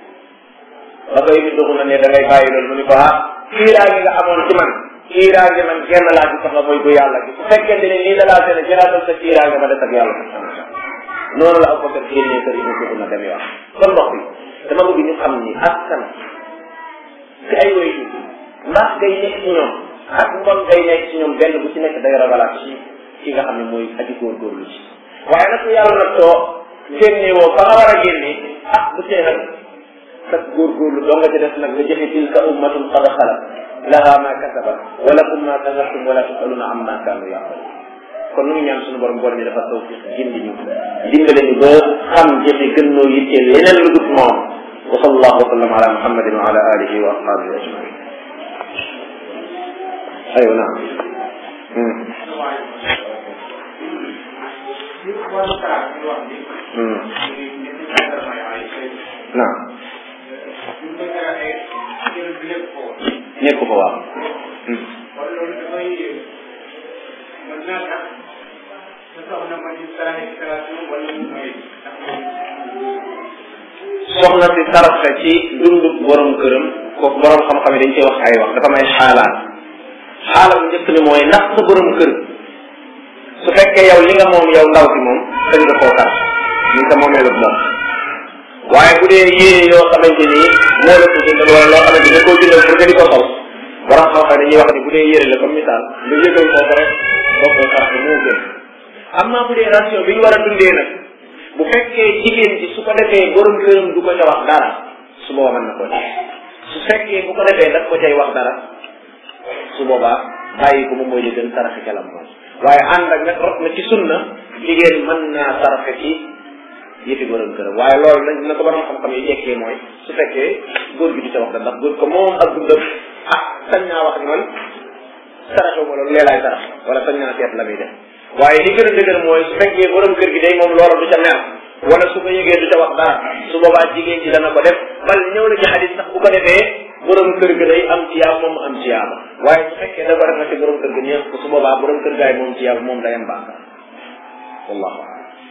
ba koy ni dugg na ne da ngay bàyyi loolu mu ni ko ah kiiraa gi nga amoon ci man kiiraange man genn laa ci soxla mooy bu yàlla gi su fekkente ne nii da laa gën a jëraatal sa kiiraange ma des ak yàlla noonu la Abubakar génnee kër yi dugg na dem yoon kon mbokk yi dama bëgg ñu xam ni askan ci ay woy ji mbaax day nekk ci ñoom ak mbon day nekk ci ñoom benn bu ci nekk day ragalaat ci ki nga xam ne mooy aji góorgóorlu ci waaye nag yàlla nag soo génnee woo fa nga war a génne ah bu tee nag sag góorgóorlu doo nga ci def nag nga jëfe tilka ummatun qad xalat laha ma kasabat wa lakum ma kasabtum wala tusaluna amma kaanu ya'malun kon nu ngi ñaan suñu borom borom ñu dafa taw fi gindi ñu dimbale ñu ba xam jëfe gën noo yitteel leneen lu dut moom wa sallallahu wa sallam ala muhammadin wa ala alihi wa ashabihi ajmain aywa naam naam nekku fa waaw soxna si saraxe ci dundu borom këram kooku borom xam-xam yi dañ cee wax ay wax dafa may xaalaat xaala bu njëkk ni mooy ndax sa borom kër su fekkee yow li nga moom yow ndaw si moom sañ nga koo sarax ni sa moomeelu moom waaye bu dee yéene yoo xamante ni moo la ko jëndal wala loo xamante ni koo jëndal pour nga di ko sol borom xam-xam dañuy wax ni bu dee yére la comme misaal nga yëgal koo ko rek boo ko sarax moo gën am naa bu dee ration bi ñu war a dundee nag bu fekkee jigéen ji su ko defee borom këram du ko ca wax dara su boobaa mën na ko def su fekkee bu ko defee daf ko cay wax dara su boobaa bàyyi ko moom mooy li gën saraxe ca la moom waaye ànd ak nag rot na ci sunna jigéen mën naa saraxe ci yëfi borom këram waaye loolu nag na ko borom xam-xam yi jekkee mooy su fekkee góor gi du ca wax dara ndax góor ko moom ak dundam ah sañ naa wax ni man saraxe ma loolu leelaay sarax wala sañ naa seet la muy def waaye li gën a dëgër mooy su fekkee borom kër gi day moom loola du ca mer wala su ko yëgee du ca wax dara su boobaa jigéen ji dana ko def bal ñëw na ci xadis sax bu ko defee borom kër ga day am ciyaab moom am ciyaaba waaye su fekkee da ko def na ci borom kër ga neex ko su boobaa borom kër gaay moom ciyaab moom day am bàkkaar wallahu a'lam